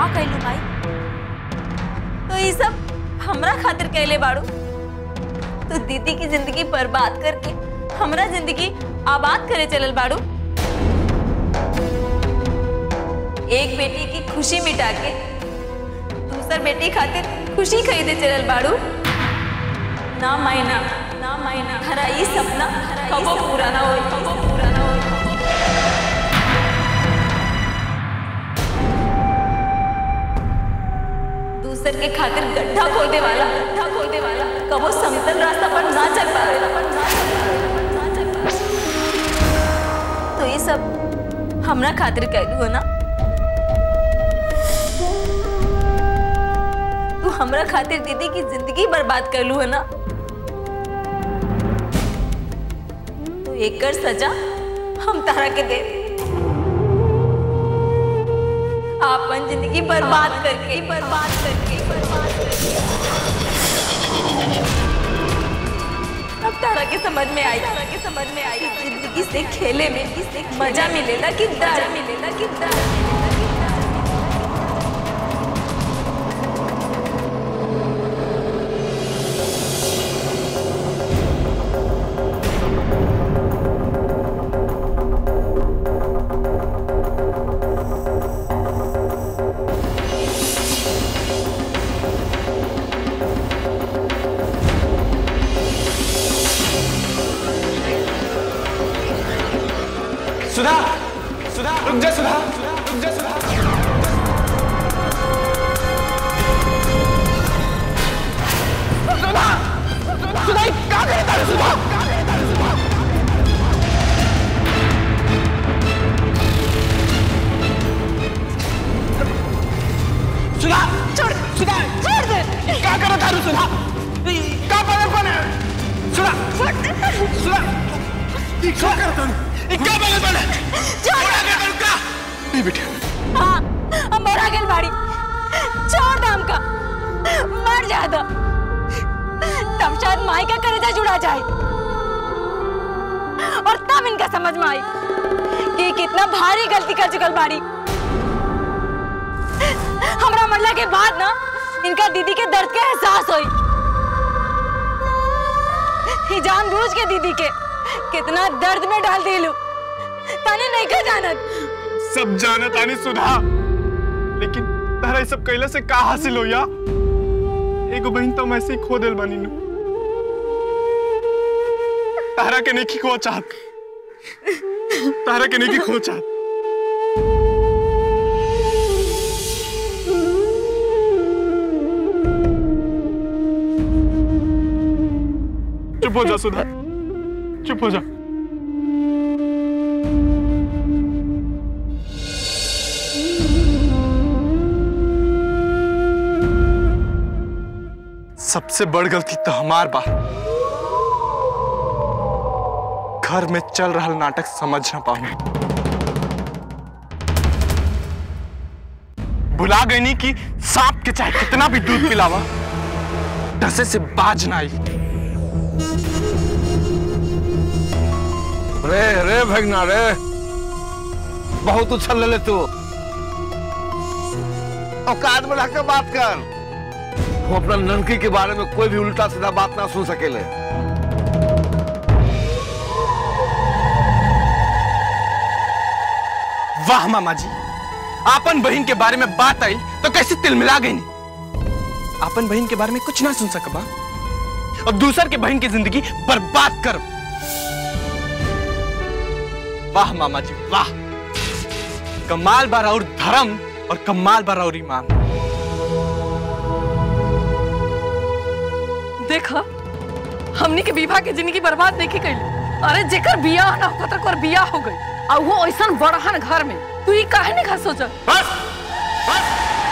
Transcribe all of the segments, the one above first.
कहलू माई तो ये सब हमरा खातिर कहले बाड़ू तो दीदी की जिंदगी बर्बाद करके हमरा जिंदगी आबाद करे चलल बाड़ू एक बेटी की खुशी मिटा के दूसर बेटी खातिर खुशी खरीदे चलल बाड़ू ना मायना ना मायना हरा ई सपना कबो पूरा ना होई कबो पूरा ना होई दूसर के खातिर गड्ढा खोल दे वाला गड्ढा खोल दे वाला कबो समतल रास्ता पर ना चल पावेला पर ना चल पावेला पर ना चल पावेला तो ये सब हमरा खातिर कहलू है ना तू हमरा खातिर दीदी की जिंदगी बर्बाद करलू है ना तो एकर सजा हम तारा के दे आपन जिंदगी बर्बाद करके बर्बाद करके बर्बाद करके अब तारा के समझ में आई तारा के समझ में आई कि जिंदगी से खेले में इससे मजा मिलेला कि डर मिलेला कि डर मिलेला कि डर सुधा सुधा रुक जा सुधा रुक जा सुधा सुधा सुधा ये क्या करता है सुधा सुधा छोड़ सुधा छोड़ दे क्या कर रहा था सुधा क्या पागलपन है सुधा सुधा ये क्या करता है ये क्या पागलपन है छोड़ा कर करूँ क्या नहीं बेटा हाँ हम मरा गेल बाड़ी छोड़ दाम का मर जा दो तब शायद माई का करेजा जुड़ा जाए और तब इनका समझ में आई कि कितना भारी गलती कर चुकल बाड़ी हमरा मरला के बाद ना इनका दीदी के दर्द के एहसास हुई ही जानबूझ के दीदी के कितना दर्द में डाल दिलू ताने नहीं का जानत सब जानत आनी सुधा लेकिन तारा ये सब कैला से का हासिल हो या एगो बहन तो मैं ऐसे ही खो दिल बनी नु तारा के नहीं खो चाहत तारा के नहीं खो चाहत चुप हो जा सुधा चुप हो जा सबसे बड़ गलती तो हमार बा घर में चल रहा नाटक समझ ना पाऊं भुला गई नहीं कि सांप के चाहे कितना भी दूध पिलावा डसे से बाज ना आई रे रे भगना रे बहुत उछल ले तू औकात में रहकर बात कर वो अपना ननकी के बारे में कोई भी उल्टा सीधा बात ना सुन सकेले वाह मामा जी आपन बहन के बारे में बात आई तो कैसे तिल मिला गई नहीं आपन बहन के बारे में कुछ ना सुन सकबा और दूसर के बहन की जिंदगी बर्बाद कर वाह मामा जी वाह कमाल बार और धर्म और कमाल बार और ईमान देखा हमनी के विवाह के जिंदगी बर्बाद नहीं कैली अरे जेकर बियाह ना होता तक और बियाह हो गई और वो ऐसा बड़हन घर में तू ये काहे नहीं खा सोचा बस बस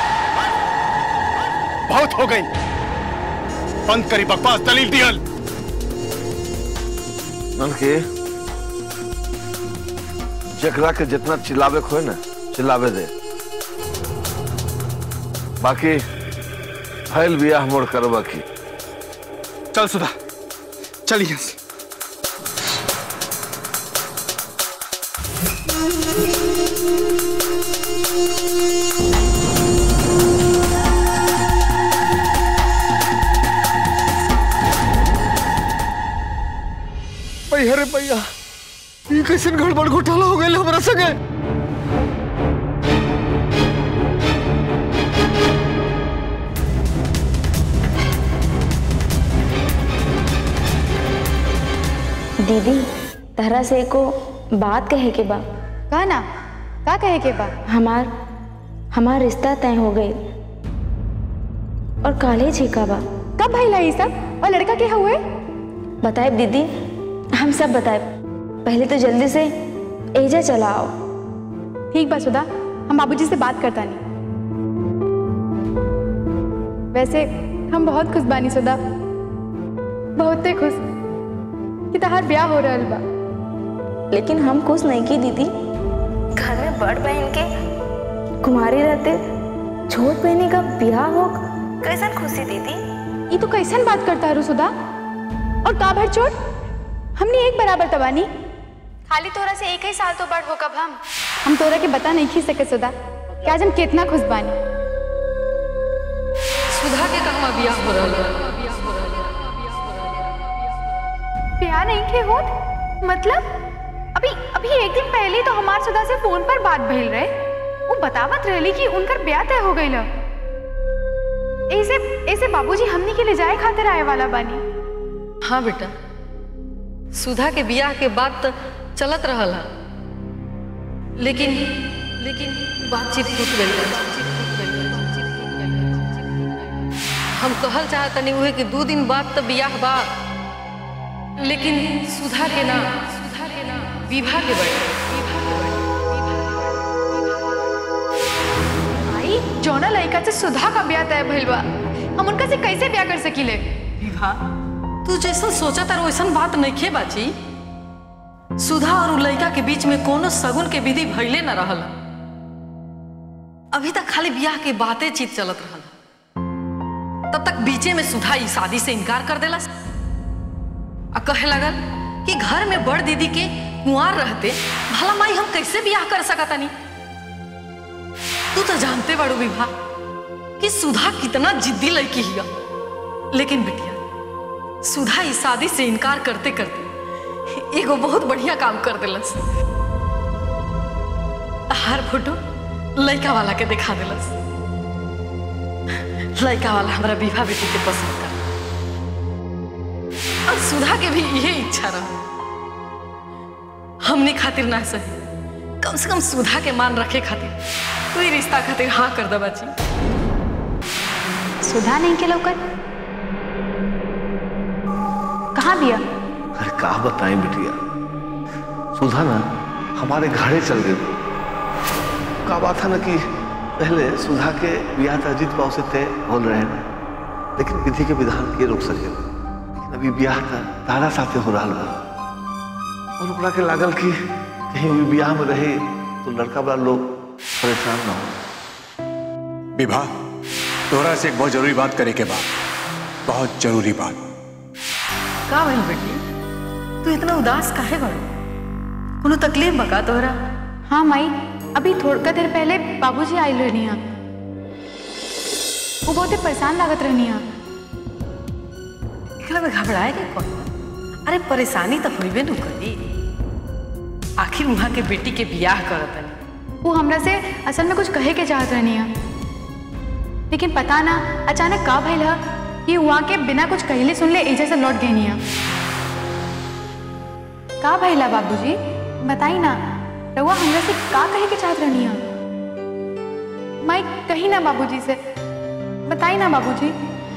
बहुत हो गई बंद करी बकवास दलील दियल ननकी जकरा के जितना चिल्लावे खोए ना चिल्लावे दे बाकी फैल बियाह मोड़ करवा की चल सुधा चलिए यहाँ से मैया रे मैया ये कैसे गड़बड़ घोटाला हो गया हमारा संगे दीदी तहरा से को बात कहे के बा का ना का कहे के बा हमार हमार रिश्ता तय हो गई और कॉलेज ही का बा कब भइला ई सब और लड़का के हुए बताए दीदी हम सब बताए पहले तो जल्दी से एजा चलाओ ठीक बा सुधा हम बाबूजी से बात करता नहीं वैसे हम बहुत खुश बानी सुधा बहुते खुश कि तहार ब्याह हो रहल बा लेकिन हम खुश नहीं की दीदी घर में बड़ बहन के कुमारी रहते छोट बहनी का ब्याह हो कैसन खुशी दीदी ये तो कैसन बात करता है सुधा और का भर चोट हमने एक बराबर तबानी खाली तोरा से एक ही साल तो बड़ हो कब हम हम तोरा के बता नहीं खी सके सुधा कि आज हम कितना खुश बानी सुधा के कहवा बियाह हो रहल बा प्यार नहीं के होत मतलब अभी अभी एक दिन पहले तो हमार सुधा से फोन पर बात भइल रहे वो बतावत रहली कि उनकर ब्याह तय हो गइल ऐसे ऐसे बाबूजी हमनी के ले जाए खातिर आए वाला बानी हाँ बेटा सुधा के बियाह के बाद तो चलत रहल हा लेकिन लेकिन बातचीत टूट गई हम कहल चाहतनी उहे कि दू दिन बाद तो बियाह बा लेकिन सुधा के ना सुधा के ना विवाह के बड़े आई जोना लड़का से सुधा का ब्याह तय भइल बा हम उनका से कैसे ब्याह कर सकीले विवाह तू जैसा सोचा तार वैसन बात नहीं बाची सुधा और उ लड़का के बीच में कोनो सगुन के विधि भइले न रहल अभी तक खाली ब्याह के बातें चीत चलत रहल तब तक बीचे में सुधा ई शादी से इनकार कर देला आ कहे लगल कि घर में बड़ दीदी के कुंवार रहते भला माई हम कैसे ब्याह कर सकतानी तू तो जानते बड़ो विवाह कि सुधा कितना जिद्दी लड़की हिया लेकिन बिटिया सुधा इस शादी से इनकार करते करते एगो बहुत बढ़िया काम कर दिलस हर फोटो लड़का वाला के दिखा दिलस लड़का वाला हमारा विवाह बेटी के पसंद कर और सुधा के भी यही इच्छा रहा हमने खातिर ना सही कम से कम सुधा के मान रखे खातिर तू ही रिश्ता खातिर हाँ कर दे बची सुधा नहीं के लौकत कहाँ बिया अरे का बताएं बिटिया सुधा ना हमारे घरे चल गई का बात है ना कि पहले सुधा के ब्याह तो अजीत बाबू से तय हो रहे हैं लेकिन विधि के विधान के रोक सके लेकिन अभी ब्याह था तारा साथे हो रहा बा और ओकरा के लागल कि कहीं भी ब्याह में रहे तो लड़का वाला लोग परेशान ना हो विवाह तोहरा से एक बहुत जरूरी बात करे के बाद बहुत जरूरी बात का भइल बेटी तू इतना उदास काहे बाड़ू कोनो तकलीफ बका तोहरा हाँ माई अभी थोड़ा देर पहले बाबूजी आयल रहनी है वो बहुते परेशान लागत रहनी है एकरा में घबराए के कौन अरे परेशानी तो होइबे नु करी आखिर वहां के बेटी के बियाह करत हनी वो हमरा से असल में कुछ कहे के चाहत रहनी है लेकिन पता ना अचानक का भइल है कि वहाँ के बिना कुछ कहले सुनले एजे से लौट गई है का भइला बाबूजी बताई ना रउआ हमरा से का कहे के चाहत रहनी है माई कही ना बाबूजी से बताई ना बाबूजी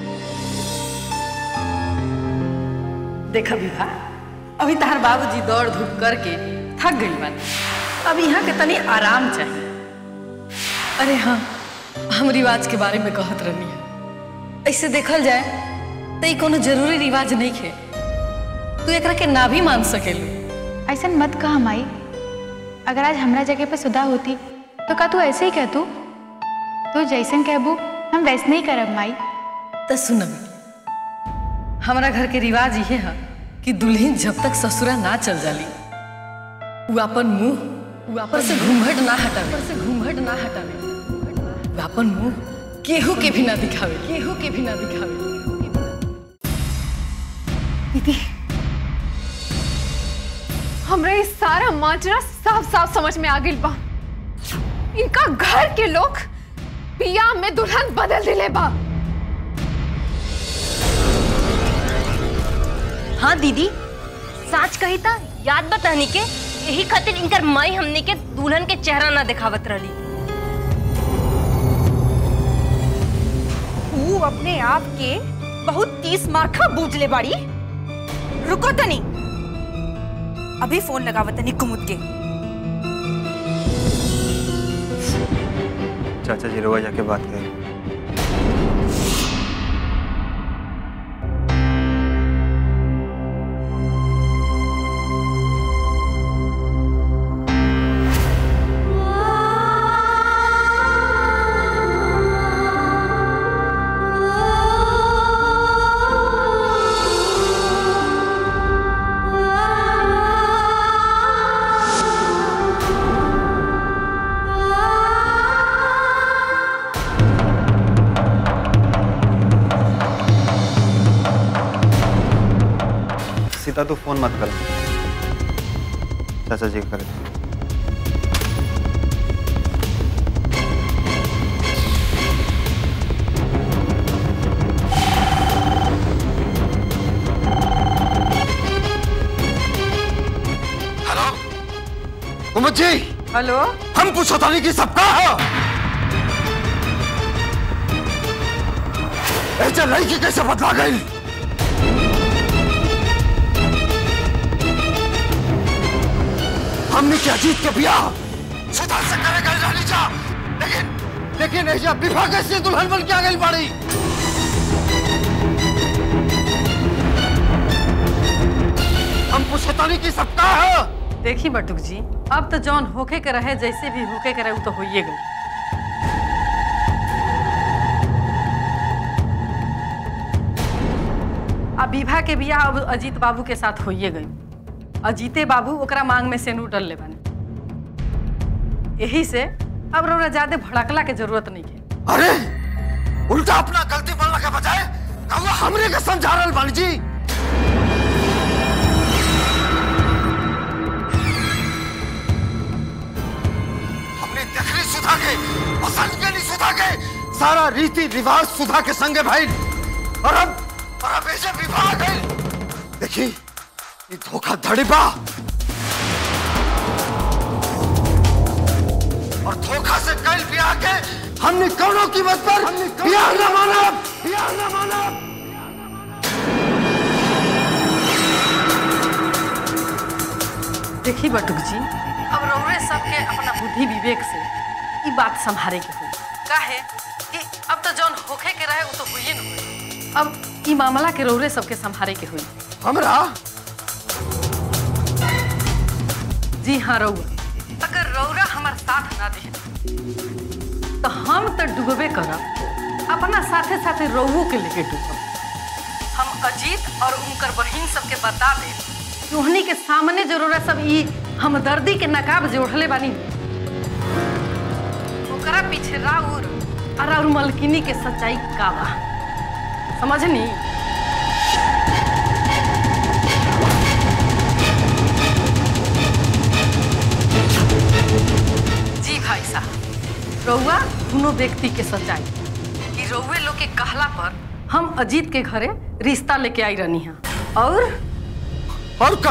देखा विवाह अभी तहार बाबूजी दौड़ धूप करके थक गई बानी अब यहाँ के तनी आराम चाहिए अरे हाँ हम रिवाज के बारे में कहत रहनी है ऐसे देखल जाए तो ई कोनो जरूरी रिवाज नहीं है तू एकरा के ना भी मान सकेलू ऐसा मत कहा माई अगर आज हमरा जगह पे सुधा होती तो का तू ऐसे ही कह तू तू जैसन कहबू हम वैसने ही करब माई तो सुन हमारा घर के रिवाज ये है कि दुल्हन जब तक ससुरा ना चल जाली वो अपन मुंह वो अपन से घूंघट ना हटावे से घूंघट ना हटावे वो अपन मुंह केहू के भी ना दिखावे केहू के भी ना दिखावे दीदी हमरा ये सारा माजरा साफ साफ समझ में आ गई बा इनका घर के लोग पिया में दुल्हन बदल दिले बा हाँ दीदी साच कही था याद बतानी के यही खातिर इनकर माई हमने के दुल्हन के चेहरा ना दिखावत रही तू अपने आप के बहुत तीस मार्का बूझ ले बाड़ी रुको तनी अभी फोन लगावत तनी कुमुद के चाचा जी रोआ जाके बात करें सीता तू फोन मत कर चाचा जी करे हेलो कुमुद जी हेलो हम पूछो तानी कि सबका है ऐसे लड़की कैसे बदला गई हमने क्या जीत के बिया सुधार से करेगा रानी जा लेकिन लेकिन ऐसा विवाह कैसे दुल्हन बन के आ गई बाड़ी हम पूछो तानी कि सबका है देखी बटुक जी अब तो जौन होके के रहे जैसे भी होके के रहे वो तो होइए गई अब विवाह के बियाह अब अजीत बाबू के साथ होइए गई अजीते बाबू ओकरा मांग में सेनूर डल ले बने यही से अब रोना ज्यादा भड़कला के जरूरत नहीं है अरे उल्टा अपना गलती बोलने के बजाय कहुआ हमरे के समझा रहल बानी जी हमने देखली सुधा के पसंद के नहीं सुधा के सारा रीति रिवाज सुधा के संगे भाई और अब और अब ऐसे विवाह गई देखी ये धोखा धड़ी बा और धोखा से कल ब्याह के हमने कौनों कीमत पर ब्याह न माना ब्याह न माना देखी बटुक जी अब रौरे सबके अपना बुद्धि विवेक से ई बात संभारे के हुई काहे कि अब तो जौन होखे के रहे वो तो हुई न हुई अब ई मामला के रौरे सबके संभारे के हुई हमरा जी हाँ रौआ अगर रौरा हमार साथ ना दे तो हम तो डूबे करब अपना साथे साथे रौओ के लेके डूबब हम अजीत और उनकर बहिन सबके बता दे कि उन्हीं के सामने जरूरत सब ई हमदर्दी के नकाब जोड़ले बानी ओकरा पीछे राउर और राउर मलकिनी के सच्चाई का बा समझनी जी भाई साहब रउआ दोनों व्यक्ति के सच्चाई कि रउए लोग के कहला पर हम अजीत के घरे रिश्ता लेके आई रहनी हैं और और का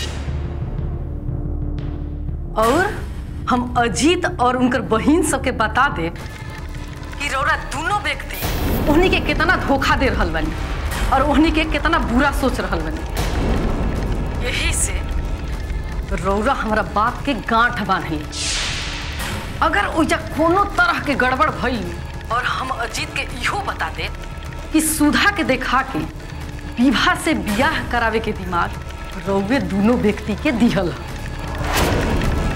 और हम अजीत और उनकर बहिन सबके बता दे कि रौरा दोनों व्यक्ति उन्हीं के कितना धोखा दे रहल बनी और उन्हीं के कितना बुरा सोच रहल बनी यही से रौरा हमारा बात के गांठ बांधली अगर ओइजा कोनो तरह के गड़बड़ भइल और हम अजीत के इहो बता दे कि सुधा के देखा के विवाह से बियाह करावे के दिमाग रौवे दोनों व्यक्ति के दिहल ह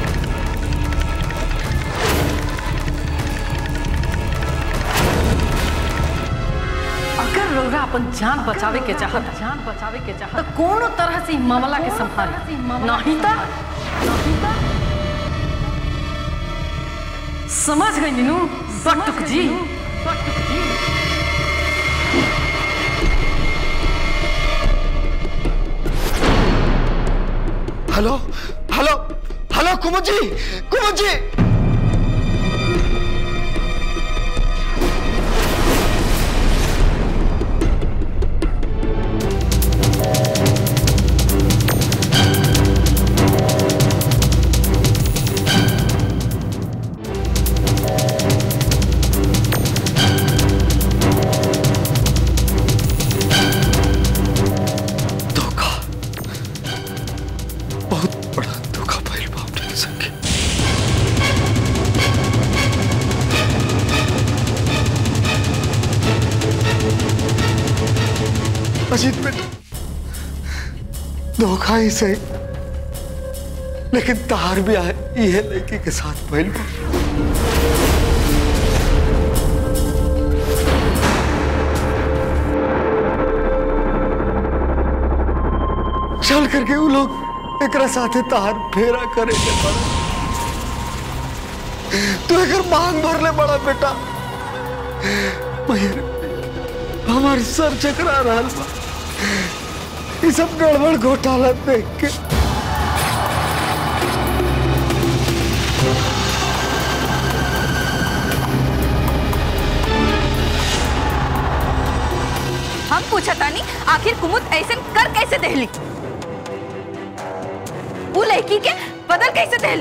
अगर रौरा अपन जान बचावे के चाहत जान बचावे के चाहत तो कोनो तरह से ई मामला के संभाली नहीं तो नहीं तो समझ गई नीनू बटुक जी बटुक जी हेलो हेलो हेलो कुमुद जी कुमुद जी धोखा बहुत बड़ा धोखा भइल बा हमरे संगे अजीत बेटा धोखा ही सही लेकिन तार भी आए ये लड़की के साथ भइल बा चल करके वो लोग एकरा साथे तार फेरा करे के बड़ा तू एकर मांग भरले बड़ा बेटा मयर हमार सर चकरा रहल बा ये सब गड़बड़ घोटाला देख के हम पूछा तानी आखिर कुमुद ऐसे कर कैसे दहली वो लड़की के बदल कैसे दहली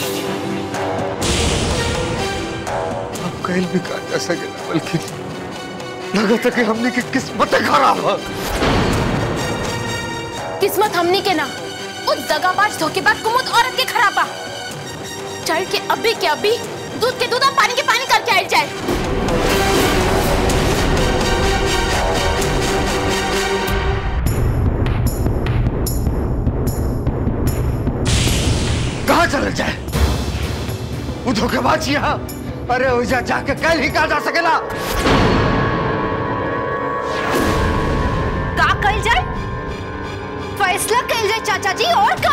अब कहल भी का जा सकेला बल्कि लगत है कि हमने की किस्मत खराब है किस्मत हमनी के ना उस दगाबाज धोखेबाज कुमुद औरत के खराबा चढ़ के अभी के अभी दूध के दूध और पानी के पानी करके आयल जाए कहाँ चल जाए वो धोखेबाज यहाँ अरे ओजा जाके कल ही कहा जा सकेला का कल जाए फैसला कल जाए चाचा जी और का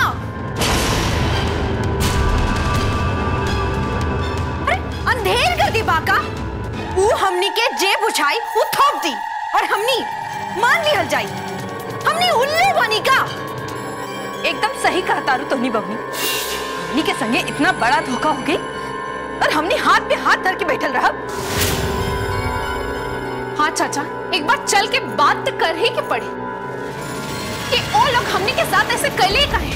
अरे अंधेर कर दी बाका वो हमनी के जेब उछाई वो थोप दी और हमनी मान लिहल जाई हमनी उल्लू बनी का एकदम सही कहा तारू तोहनी बबनी हमनी के संगे इतना बड़ा धोखा हो गई और हमने हाथ पे हाथ धर के बैठल रहा हाँ चाचा एक बार चल के बात तो कर ही के पड़े कि वो लोग हमने के साथ ऐसे कले काहे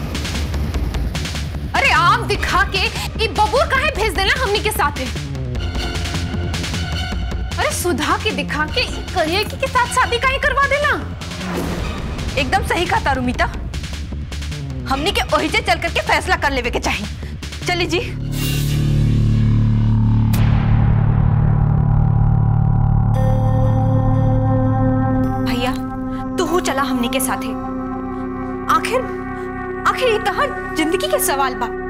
अरे आप दिखा के ये बबूर काहे भेज देना हमने के साथ है अरे सुधा के दिखा के करिए के साथ शादी काहे करवा देना एकदम सही कहा तारू मीता हमनी के ओहिजे चल करके फैसला कर लेवे के चाहिए चली जी भैया तू चला हमनी के साथे आखिर आखिर ये तहर जिंदगी के सवाल बा